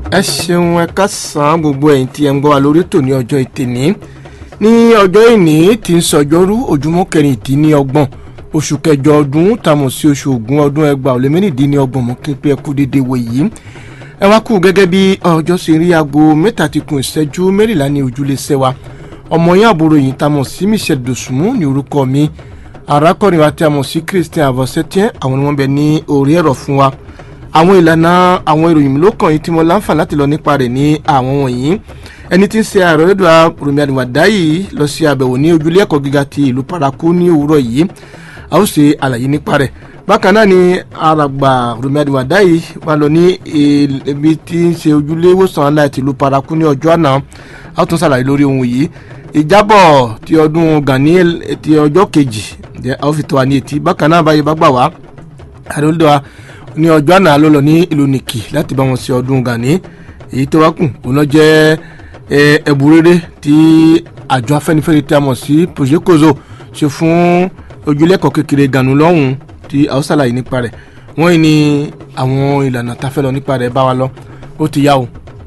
ẹ ṣeun ẹ kásán gbogbo ẹ̀yin tí ẹ ń gbọ́ wa lórí ètò ní ọjọ́ ìtìní ní ọjọ́ ìní tí ń sọjọ́rú ojúmọ́ kẹrìndínlọ́gbọ̀n oṣù kẹjọ ọdún tàmọ̀ sí oṣù ògún ọdún ẹgbàá ó lé mẹ́rìndínlọ́gbọ̀n mọ́ kí n pé ẹ kú dédé wò yìí ẹ wá kú gẹ́gẹ́ bí ọjọ́ ṣe rí aago mẹ́ta ti kún ìṣẹ́jú mẹ́rìnlá ní ojúlé sẹ́wà ọmọ yín àbúrò yìí tàmọ̀ sí Michelle Dosunmu ní orúkọ mi arákùnrin wa tí a mọ̀ sí Christian Avossetien àwọn ni wọ́n bẹ ní orí ẹ̀rọ fún wa àwọn ìlànà àwọn ìròyìn ló kàn yín tí mo láǹfà láti lọ nípa rẹ̀ ní àwọn wọ̀nyí ẹni tí ń ṣe ààrẹ lẹ́dọ̀ Rọ̀mí Àdìwàdá yìí lọ sí àbẹ̀wò ní ojúlé ẹ̀kọ́ gíga ti ìlú Parakou ní òwúrọ̀ yìí a ó ṣe àlàyé nípa rẹ̀ bákan náà ni alàgbà Rọ̀mí Àdìwàdá yìí wà lọ ní ibi tí ń ṣe ojúlé ìwòsàn aláì ìlú Parakou ní ọjọ́ àná a ó tún ṣàlàyé lórí ohun yìí ìjábọ̀ ti ọdún Gani ti ọjọ́ kejì a ó fi tó wa ní etí bákan náà báyìí bá gbà wá ààrẹ lẹ́dọ̀ ní ọjọ́ àná ló lọ ní ìlú nìkì láti bá wọn ṣe ọdún Gani èyí tó wá kù òun náà jẹ́ ẹ̀bù rere tí àjọ afẹ́nifẹ́re tí a mọ̀ sí Projecozo ṣe fún ojúlẹ̀kọ̀ kékeré Gànú lọ́hùn tí a ó ṣàlàyé nípa rẹ̀ wọ́n yìí ní àwọn ìlànà tá a fẹ́ lọ nípa rẹ̀ bá wa lọ ó ti yá o.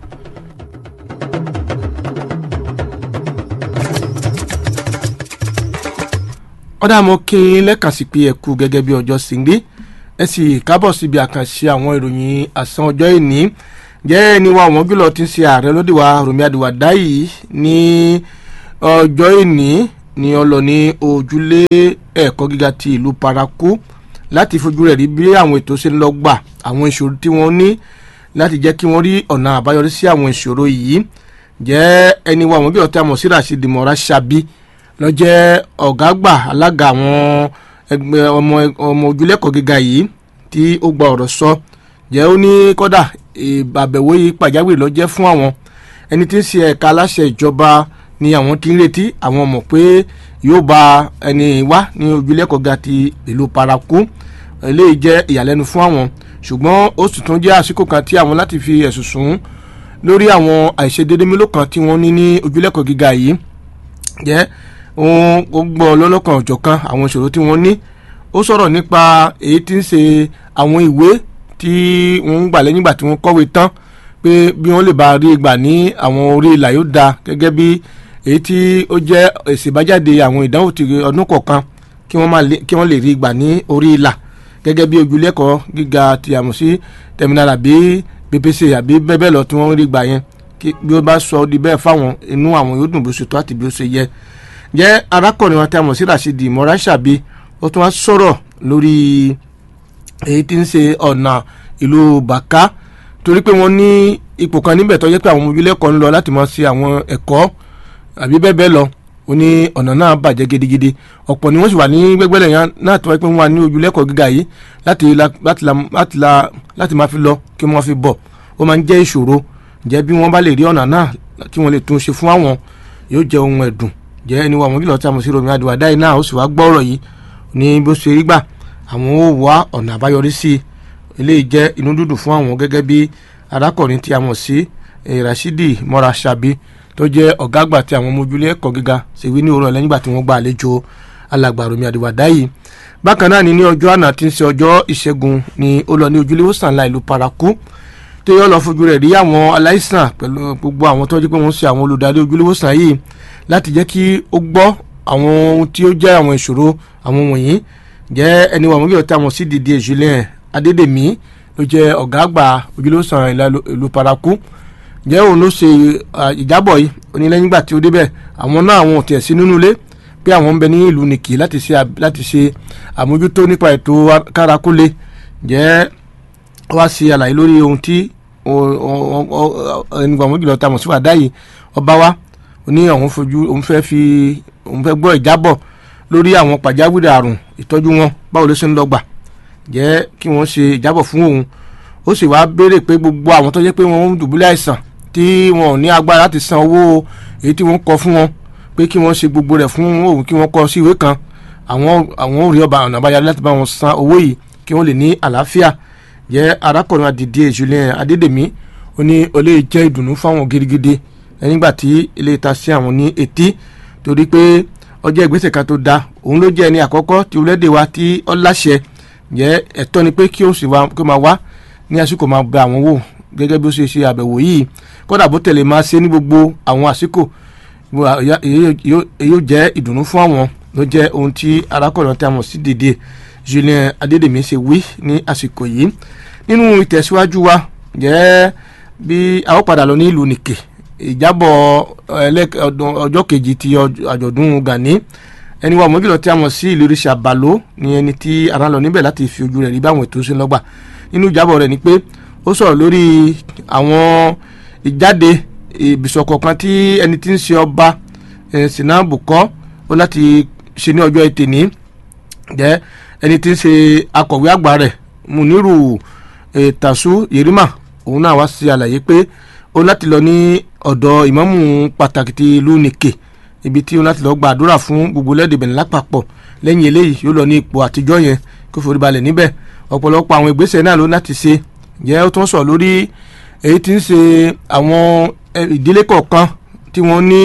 ọ̀dà mo kí n lẹ́kàn sí pé ẹ kú gẹ́gẹ́ bí ọjọ́ sí ń rí ẹ sì kábọ̀ síbi àkànṣe àwọn ìròyìn àsán ọjọ́ ìní jẹ́ ẹni wa àwọn jùlọ ti ń ṣe ààrẹ lóde wa Rọ̀mí Àdìwàdá yìí ní ọjọ́ ìní ní ọlọ́ ní ojúlé ẹ̀kọ́ gíga ti ìlú Parakou láti fojú rẹ̀ rí bí àwọn ètò ṣe ń lọ gbà àwọn ìṣòro tí wọ́n ní láti jẹ́ kí wọ́n rí ọ̀nà àbáyọrí sí àwọn ìṣòro yìí jẹ́ ẹni wa àwọn jùlọ tí a mọ̀ sí Rasheed Mora Ṣabi ló jẹ́ ọ̀gá àgbà alága àwọn ẹgbẹ́ ọmọ ọmọ ojúlẹ̀kọ̀ gíga yìí tí ó gba ọ̀rọ̀ sọ jẹ́ ó ní kọ́dà àbẹ̀wò yìí pàjáwìrì ló jẹ́ fún àwọn ẹni tí ń ṣe ẹ̀ka aláṣẹ ìjọba ni àwọn tí ń retí àwọn mọ̀ pé yóò bá ẹni wá ní ojúlẹ̀kọ̀ gíga ti ìlú Parakou eléyìí jẹ́ ìyàlẹ́nu fún àwọn ṣùgbọ́n ó sì tún jẹ́ àsìkò kan tí àwọn láti fi ẹ̀sùn sùn lórí àwọn àìṣedédé mélòó kan tí wọ́n ní ní ojúlẹ̀kọ̀ gíga yìí jẹ́ ó gbọ́ lọ́lọ́kan ọ̀jọ̀kan àwọn ìṣòro tí wọ́n ní ó sọ̀rọ̀ nípa èyí tí ń ṣe àwọn ìwé tí wọ́n ń gbà lẹ́yìn ìgbà tí wọ́n kọ́wé tán pé bí wọ́n lè bá rí gbà ní àwọn orí ìlà yóò da gẹ́gẹ́ bí èyí tí ó jẹ́ èsì ìbájáde àwọn ìdánwò ti ọdún kọ̀ọ̀kan kí wọ́n lè rí gbà ní orí ìlà gẹ́gẹ́ bí ojúlẹ́kọ̀ọ́ gíga ti àmọ̀ sí terminal àbí BPC àbí bẹ́ẹ̀ bẹ́ẹ̀ lọ tí wọ́n rí gbà yẹn bí ó bá sọ di bẹ́ẹ̀ fáwọn inú àwọn yóò dùn bó ṣe tó àti bí ó ṣe yẹ jẹ́ arákùnrin wọn tí a mọ̀ sí Rasheed Mora Ṣabi ó tún wá sọ̀rọ̀ lórí èyí tí ń ṣe ọ̀nà ìlú Bàká torí pé wọ́n ní ipò kan níbẹ̀ tó yẹ pé àwọn ọmọ ojúlẹ̀kọ̀ ń lọ láti máa ṣe àwọn ẹ̀kọ́ àbí bẹ́ẹ̀ bẹ́ẹ̀ lọ ó ní ọ̀nà náà bàjẹ́ gidigidi ọ̀pọ̀ ni wọ́n sì wà ní gbẹ́gbẹ́lẹ̀ yẹn náà tó wáyé pé wọ́n wà ní ojúlẹ̀kọ̀ gíga yìí láti láti máa fi lọ kí wọ́n fi bọ̀ ó máa ń jẹ́ ìṣòro jẹ́ bí wọ́n bá lè rí ọ̀nà náà kí wọ́n lè tún ṣe fún àwọn yóò jẹ́ ohun ẹ̀dùn jẹ́ ẹni wa àwọn kìlọ̀ tí a mọ̀ sí Rọ̀mí Àdìwàdá yìí náà ó sì wá gbọ́ ọ̀rọ̀ yìí ní bó ṣe rí gbà àwọn ó wá ọ̀nà àbáyọrí sí i eléyìí jẹ́ inú dúdú fún àwọn gẹ́gẹ́ bí arákùnrin tí a mọ̀ sí Rasheed Mora Ṣabi tó jẹ́ ọ̀gá àgbà tí àwọn ọmọ ojúlé ẹ̀kọ́ gíga ṣe wí ní òwúrọ̀ lẹ́yìn ìgbà tí wọ́n gba àlejò alàgbà Rọ̀mí Àdìwàdá yìí bákan náà ni ní ọjọ́ àná tí ń ṣe ọjọ́ ìṣẹ́gun ni ó lọ ní ojúlé ìwòsàn ńlá ìlú Parakou tó yọ lọ fojú rẹ̀ rí àwọn aláìsàn pẹ̀lú gbogbo àwọn tó jẹ́ pé wọ́n ṣe àwọn olùdarí ojúlé ìwòsàn yìí láti jẹ́ kí ó gbọ́ àwọn ohun tí ó jẹ́ àwọn ìṣòro àwọn wọ̀nyí jẹ́ ẹni wà mọ́gìlọ́ tí a mọ̀ sí Didier Julien Adédèmí ló jẹ́ ọ̀gá àgbà ojúlówósàn ìlú Parakou jẹ́ òun ló ṣe ìjábọ̀ yìí onílẹ́yìn ìgbà tí ó débẹ̀ àwọn náà àwọn ò tiẹ̀ sí nínú ilé pé àwọn ń bẹ ní ìlú nìkì láti ṣe láti ṣe àmójútó nípa ètò kárakúlé jẹ́ wá ṣe àlàyé lórí ohun tí ẹni wà mọ́gìlọ́ tí a mọ̀ sí wàdá yìí ọba wa ní àwọn fojú òun fẹ́ fi òun fẹ́ gbọ́ ìjábọ̀ lórí àwọn pàjáwìrì àrùn ìtọ́jú wọn báwo ló ṣe ń lọ gbà jẹ́ kí wọ́n ṣe ìjábọ̀ fún òun ó sì wá béèrè pé gbogbo àwọn tó jẹ́ pé wọ́n ń dùbúlẹ̀ àìsàn tí wọn ò ní agbára láti san owó èyí tí wọ́n kọ fún wọn pé kí wọ́n ṣe gbogbo rẹ̀ fún òun kí wọ́n kọ sí ìwé kan àwọn àwọn ò rí ọba ọ̀nà àbáyọ láti bá wọn san owó yìí kí wọ́n lè ní àlàáfíà jẹ́ arákùnrin Adìdí Julien Adédèmí ó ní ó lè jẹ́ ìdùnnú fáwọn gidigidi nígbà tí ilé ìta sí àwọn ní etí torí pé ọjọ́ ìgbésẹ̀ kan tó da òun ló jẹ́ ẹni àkọ́kọ́ tí orílẹ̀-èdè wa tí ó láṣẹ jẹ́ ẹ̀tọ́ ni pé kí ó sì wá kí ó máa wá ní àsìkò máa bẹ àwọn wò gẹ́gẹ́ bí ó ṣe ṣe àbẹ̀wò yìí kódà bó tẹ̀lé máa ṣe ní gbogbo àwọn àsìkò yóò jẹ́ ìdùnnú fún àwọn ló jẹ́ ohun tí arákùnrin tí a mọ̀ sí Didier Julien Adédèmí ṣe wí ní àsìkò yìí nínú ìtẹ̀síwájú wa jẹ́ bí a ó padà lọ ní ìlú nìkè ìjábọ̀ ọjọ́ kejì ti àjọ̀dún Gani ẹni wa mọ́jùlọ tí a mọ̀ sí ìlú ìrìṣà balo ni ẹni tí ara lọ níbẹ̀ láti fi ojú rẹ̀ rí báwọn ètò ṣe ń lọ́gbà nínú ìjábọ̀ rẹ̀ ni pé ó sọ̀rọ̀ lórí àwọn ìjáde ìbìsọ̀ kọ̀ọ̀kan tí ẹni tí ń ṣe ọba sinabu kọ́ ó láti ṣe ní ọjọ́ ètè ní jẹ́ ẹni tí ń ṣe akọ̀wé àgbà rẹ̀ Muniru Tasu Yerima òun náà wá sí àlàyé pé ó láti lọ ní ọ̀dọ̀ ìmámù pàtàkì ti ìlú nìkè ibi tí ó láti lọ gba àdúrà fún gbogbo lẹ́dẹ̀ bẹ̀rẹ̀ lápapọ̀ lẹ́yìn eléyìí yóò lọ ní ipò àtijọ́ yẹn kó forí balẹ̀ níbẹ̀ ọ̀pọ̀lọpọ̀ àwọn ìgbésẹ̀ náà ló láti ṣe jẹ́ ó tún sọ lórí èyí tí ń ṣe àwọn ìdílé kọ̀ọ̀kan tí wọ́n ní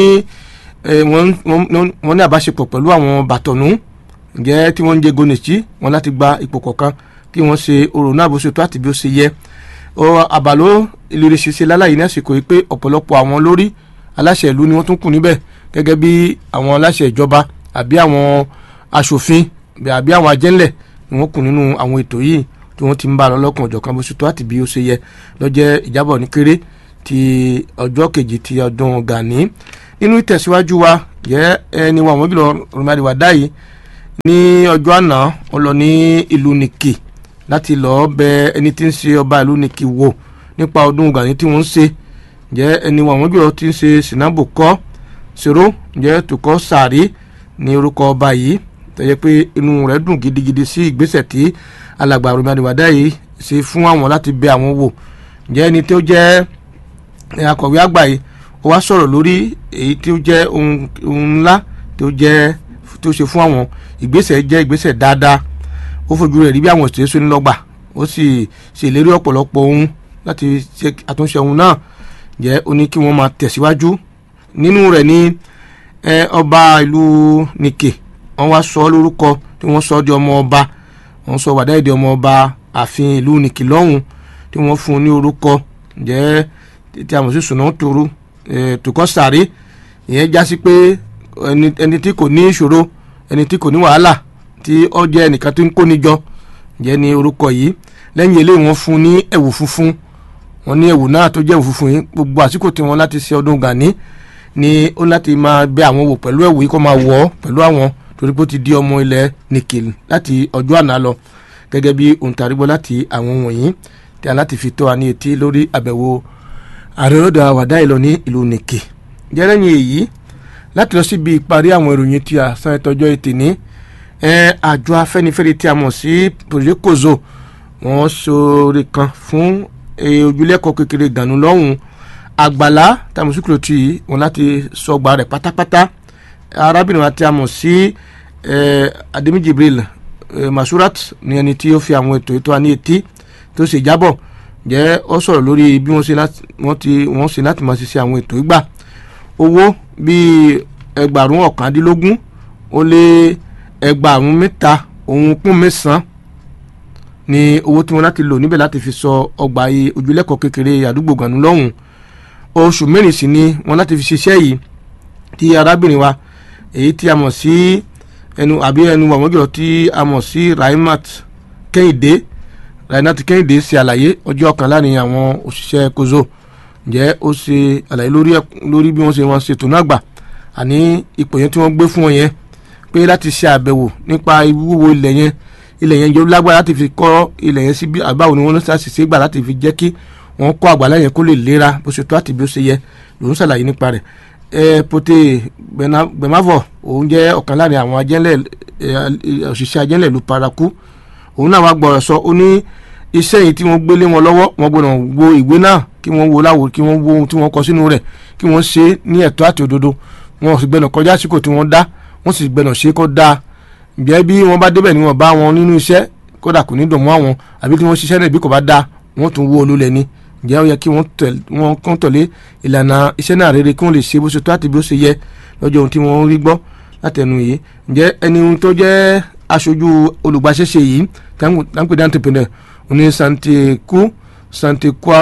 wọ́n ní àbáṣepọ̀ pẹ̀lú àwọn bàtọ̀nú jẹ́ tí wọ́n ń jẹ gonìtì wọ́n láti gba ipò kọ̀ọ̀kan kí wọ́n ṣe orò náà bó ṣe tó àti bí ó ṣe yẹ àbàló ìlérí ṣiṣẹ́ láláyé ní àsìkò yìí pé ọ̀pọ̀lọpọ̀ àwọn lórí aláṣẹ ìlú ni wọ́n tún kù níbẹ̀ gẹ́gẹ́ bí àwọn aláṣẹ ìjọba àbí àwọn aṣòfin àbí àwọn ajẹ́ńlẹ̀ ni wọ́n kù nínú àwọn ètò yìí tí wọ́n ti ń bá lọ lọ́kàn ọ̀jọ̀kan bó ṣe tó àti bí ó ṣe yẹ lọ́jẹ́ ìjábọ̀ ní kéré ti ọjọ́ kejì ti ọdún Gani nínú ìtẹ̀síwájú wa jẹ́ ẹni wa àwọn jùlọ rọmọdéwà dáyìí ní ọjọ́ àná ó lọ ní ìlú Nìkì láti lọ́ọ́ bẹ ẹni tí ń ṣe ọba ìlú Nìkì wò nípa ọdún Gani tí wọ́n ń ṣe jẹ́ ẹni wa àwọn jùlọ tí ń ṣe sinabu kọ́ ṣòro jẹ́ tukọ̀ sàárì ní orúkọ ọba yìí tẹ̀yẹ pé inú rẹ̀ dùn gidigidi sí ìgbésẹ̀ tí alàgbà rọmọdéwàdá yìí ṣe fún àwọn láti bẹ àwọn wò jẹ́ ẹni tó jẹ́ akọ̀wé àgbà yìí ó wá sọ̀rọ̀ lórí èyí tí ó jẹ́ ohun ńlá tó jẹ́ tó ṣe fún àwọn ìgbésẹ̀ jẹ́ ìgbésẹ̀ dáadáa ó fojú rẹ̀ rí bí àwọn òṣèré sóní lọ́gbà ó sì ṣèlérí ọ̀pọ̀lọpọ̀ ohun láti ṣe àtúnṣe ohun náà jẹ́ ó ní kí wọ́n máa tẹ̀síwájú nínú rẹ̀ ní ọba ìlú nìkè wọ́n wá sọ lórúkọ tí wọ́n sọ di ọmọ ọba wọ́n sọ wàdá èdè ọmọ ọba ààfin ìlú nìkè lọ́hùn tí wọ́n fún un ní orúkọ jẹ́ tí a mọ̀ sí sùnà tòru tòkọ́ sàrí ìyẹn já sí pé ẹni tí kò ní ìṣòro ẹni tí kò ní wàhálà tí ó jẹ́ ẹnìkan tí ń kóni jọ jẹ́ ní orúkọ yìí lẹ́yìn eléyìí wọ́n fún un ní ẹ̀wù funfun wọ́n ní ẹ̀wù náà tó jẹ́ ẹ̀wù funfun yìí gbogbo àsìkò tí wọ́n láti ṣe ọdún Gani ni ó láti máa bẹ àwọn wò pẹ̀lú ẹ̀wù yìí kó máa wọ̀ ọ́ pẹ̀lú àwọn torí pé ó ti di ọmọ ilẹ̀ nìkìl láti ọjọ́ àná lọ gẹ́gẹ́ bí òǹtarígbọ́ láti àwọn wọ̀nyí tí a láti fi tó wa ní etí lórí àbẹ̀wò àrẹ́rọ́dà àwàdá ìlọ ní ìlú nìkì jẹ́rẹ́yìn èyí láti lọ síbi ìparí àwọn ìròyìn tí a san ẹtọ́jọ́ ètè ní àjọ afẹ́nifẹ́re tí a mọ̀ sí pòjékòzò wọ́n sọ̀rọ̀ kan fún ojúlẹ́kọ̀ọ́ kékeré gànú lọ́hùn àgbàlá tàmùsùkúrò tì í wọn láti sọgbà rẹ̀ pátápátá arábìnrin àti àmọ̀ sí ademi jibril masurat ní ẹni tí ó fi àwọn ètò ètò àní etí tó ṣe jábọ̀ jẹ́ ó sọ̀rọ̀ lórí bí wọ́n ṣe wọ́n ṣe láti máa ṣiṣẹ́ àwọn ètò ìgbà owó bíi ẹgbàrún ọ̀kàndínlógún ó lé ẹgbàrún mẹ́ta òun kún mẹ́sàn-án ni owó tí wọ́n láti lò níbẹ̀ láti fi sọ ọgbà ojúlẹ́kọ̀ọ́ kékeré àdúgbò gànú lọ́hùn oṣù mẹ́rin sí ni wọ́n láti fi ṣiṣẹ́ yìí tí arábìnrin wa èyí tí a mọ̀ sí ẹnu àbí ẹnu wàwọ́n jùlọ tí a mọ̀ sí Raimat Kẹ́hìndé Raimat Kẹ́hìndé ṣe àlàyé ọjọ́ kan láàrin àwọn òṣìṣẹ́ kozo ǹjẹ́ ó ṣe àlàyé lórí bí wọ́n ṣe wọn ṣètò náà gbà àní ipò yẹn tí wọ́n gbé fún wọn yẹn pé láti ṣe àbẹ̀wò nípa ìwúwo ilẹ̀ yẹn ilẹ̀ yẹn yóò lágbára láti fi kọ́ ilẹ̀ yẹn sí bí àbáwo ni wọ́n ṣàṣìṣe gbà láti fi jẹ́ kí wọ́n kọ́ àgbàlá yẹn kó lè lera bó ṣe tó àti bí ó ṣe yẹ lòún ṣàlàyé nípa rẹ̀ ẹ pote gbẹmavọ òun jẹ́ ọ̀kan láàrin àwọn ajẹ́lẹ̀ òṣìṣẹ́ ajẹ́lẹ̀ ìlú paraku òun náà wá gbọ́rọ̀ sọ ó ní iṣẹ́ yìí tí wọ́n gbélé wọn lọ́wọ́ wọ́n gbọ́dọ̀ wo ìwé náà kí wọ́n wo láwo kí wọ́n wo ohun tí wọ́n kọ sínú rẹ̀ kí wọ́n ṣe ní ẹ̀tọ́ àti òdodo wọn sì gbẹ́nà kọjá àsìkò tí wọ́n dá wọ́n sì gbẹ́nà ṣe kó dáa ǹjẹ́ bí wọ́n bá débẹ̀ ni wọ́n bá wọn nínú iṣẹ́ kódà kò ní dùn mọ́ àwọn àbí kí wọ́n ṣiṣẹ́ náà bí kò bá dáa wọ́n tún wó olólẹ̀ ni ǹjẹ́ ó yẹ kí wọ́n kàn tọ̀lé ìlànà iṣẹ́ náà rere kí wọ́n lè ṣe bó ṣe tó àti bí ó ṣe yẹ lọ́jọ́ ohun tí wọ́n rí gbọ́ látẹnu yìí ǹjẹ́ ẹni tó jẹ́ aṣojú olùgbàṣẹ́ṣe yìí táǹpẹ̀ dáńtẹ̀pẹ̀nẹ̀ òní santeku santekwara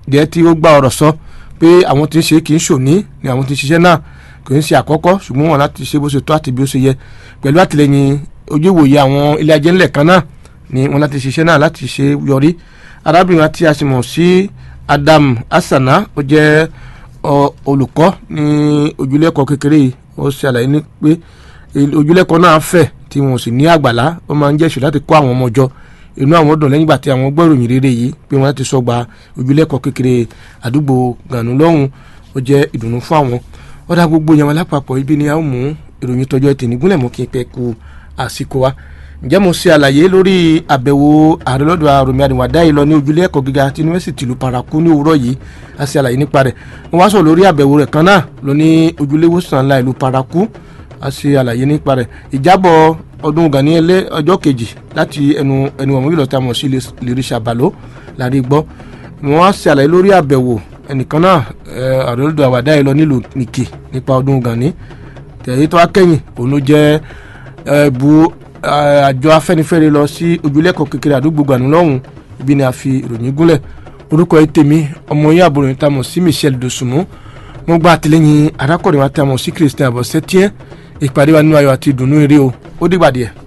jẹ́ tí ó gba ọ̀rọ̀ sọ pé àwọn tí ń ṣe kì í ṣòní ni àwọn tí ń ṣiṣẹ́ náà kì í ṣe àkọ́kọ́ ṣùgbọ́n wọn láti ṣe bó ṣe tó àti bí ó ṣe yẹ pẹ̀lú àtìlẹyìn ojú ìwòye àwọn ilé ajé ńlẹ̀ kan náà ni wọn láti ṣiṣẹ́ náà láti ṣe yọrí arábìnrin àti àṣemọ̀ sí Adam Asana ó jẹ́ olùkọ́ ní ojúlẹ̀kọ́ kékeré yìí ó ṣe àlàyé ní pé ojúlẹ̀kọ́ náà fẹ̀ tí wọn ò sì ní àgbàlá ó máa ń jẹ́ ìṣù láti kó àwọn ọmọ jọ inú àwọn dùn lẹ́yìn ìgbà tí àwọn gbọ́ ìròyìn rere yìí pé wọ́n ti sọgbà ojúlẹ̀kọ́ kékeré àdúgbò gànú lọ́hùn ó jẹ́ ìdùnnú fún àwọn ọ̀dà gbogbo yẹn wọn lápapọ̀ ibi ni a ó mú ìròyìn tọjọ́ ẹtì nígúnlẹ̀ mú kí n pẹ́ ku àsìkò wa ǹjẹ́ mo ṣe àlàyé lórí àbẹ̀wò ààrẹ lọ́dọ̀ àròmí àdìwàdá yìí lọ ní ojúlé ẹ̀kọ́ gíga ti yunifásitì ìlú paraku ní òwúrọ̀ yìí a ṣe àlàyé nípa rẹ̀ wọ́n wá sọ̀rọ̀ lórí àbẹ̀wò rẹ̀ kan náà lọ ní ojúlé ìwòsàn ńlá ìlú paraku a ṣe àlàyé nípa rẹ̀ ìjábọ̀ ọdún gani ẹlẹ́ ọjọ́ kejì láti ẹnu ẹnu ọmọ ìlọta mọ̀ sí lérí ṣàbàló lárí gbọ́ wọ́n wá ṣe àlàyé lórí àbẹ̀wò ẹnìkan náà ààrẹ lọ́dọ̀ àwàdá yìí lọ nílùú nìkì nípa ọdún gani tẹ̀yìn tó wá kẹ́yìn òun ló jẹ́ ẹ̀bù àjọ afẹ́nifẹ́re lọ sí ojúlẹ̀kọ̀ kékeré àdúgbò gbanú lọ́hùn ibi ni a fi ìròyìn gúnlẹ̀ orúkọ ẹ tèmi ọmọ yín àbúrò yín tamọ̀ sí Michel Dosunmu mo gba àtìlẹ́yìn arákùnrin wa tamọ̀ sí Christian abọ́sẹ́tíẹ́ ìpàdé wa nínú ayọ̀ àti ìdùnnú eré o ó dìgbà díẹ̀.